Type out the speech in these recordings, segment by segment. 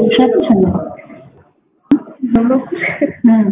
ውሸትሽ ነው። እም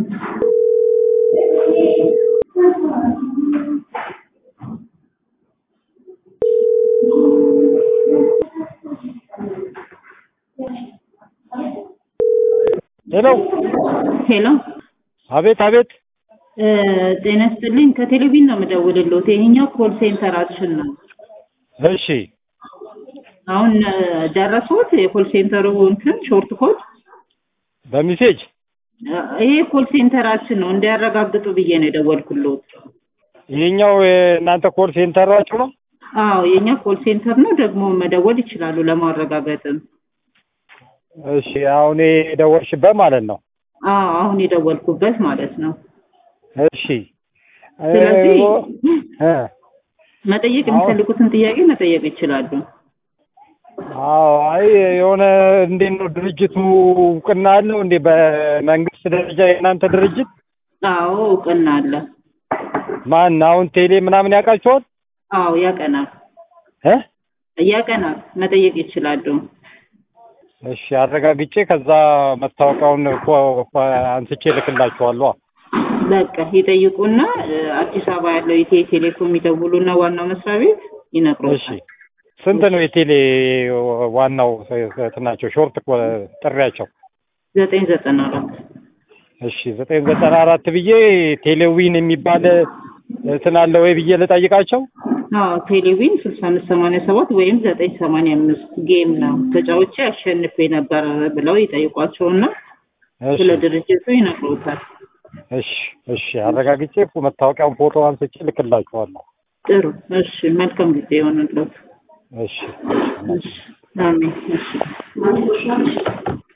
ሄሎ ሄሎ አቤት አቤት እ ጤና ይስጥልኝ ከቴሌቪዥን ነው የምደውልልዎት። ይሄኛው ኮል ሴንተራችን ነው። እሺ አሁን እ ደረሶት የኮል ሴንተሩ እንትን ሾርት ኮድ በሚሴጅ እ ይሄ ኮል ሴንተራችን ነው እንዲያረጋግጡ ብዬ ነው የደወልኩልዎት። ይሄኛው የእናንተ ኮል ሴንተራችሁ ነው? አዎ የኛ ኮል ሴንተር ነው። ደግሞ መደወል ይችላሉ ለማረጋገጥም። እሺ አሁን የደወልሽበት ማለት ነው። አዎ አሁን የደወልኩበት ማለት ነው። እሺ ስለዚህ እ መጠየቅ የሚፈልጉትን ጥያቄ መጠየቅ ይችላሉ። አዎ አይ የሆነ እንዴት ነው ድርጅቱ እውቅና አለው እንዴ? በመንግስት ደረጃ የእናንተ ድርጅት አዎ እውቅና አለ። ማን አሁን ቴሌ ምናምን ያውቃቸዋል? አዎ ያቀናል እ ያቀናል። መጠየቅ ይችላሉ። እሺ አረጋግጬ ከዛ መታወቂያውን ኮ- ኮ- አንስቼ እልክላችኋለሁ። በቃ ይጠይቁና እ አዲስ አበባ ያለው ኢትዮ ቴሌኮም ይደውሉና ዋናው መስሪያ ቤት እሺ ይነግሮታል። ስንት ነው የቴሌ ዋናው እንትናቸው ሾርት ኮ- ጥሪያቸው? ዘጠኝ ዘጠና አራት እሺ ዘጠኝ ዘጠና አራት ብዬ ቴሌዊን የሚባል እንትን አለ ወይ ብዬ ልጠይቃቸው። አዎ ቴሌቪዥን ስልሳ አምስት ሰማንያ ሰባት ወይም ዘጠኝ ሰማንያ አምስት ጌም ነው ተጫውቼ አሸንፌ ነበር ብለው ይጠይቋቸውና እሺ ስለ ድርጅቱ ይነግሮታል። እሺ እሺ አረጋግጬ መታወቂያውን ፎቶ አንስቼ ልክላችኋለሁ። ጥሩ እሺ፣ መልካም ጊዜ ይሆንልዎት። እሺ እሺ፣ አሜን። እሺ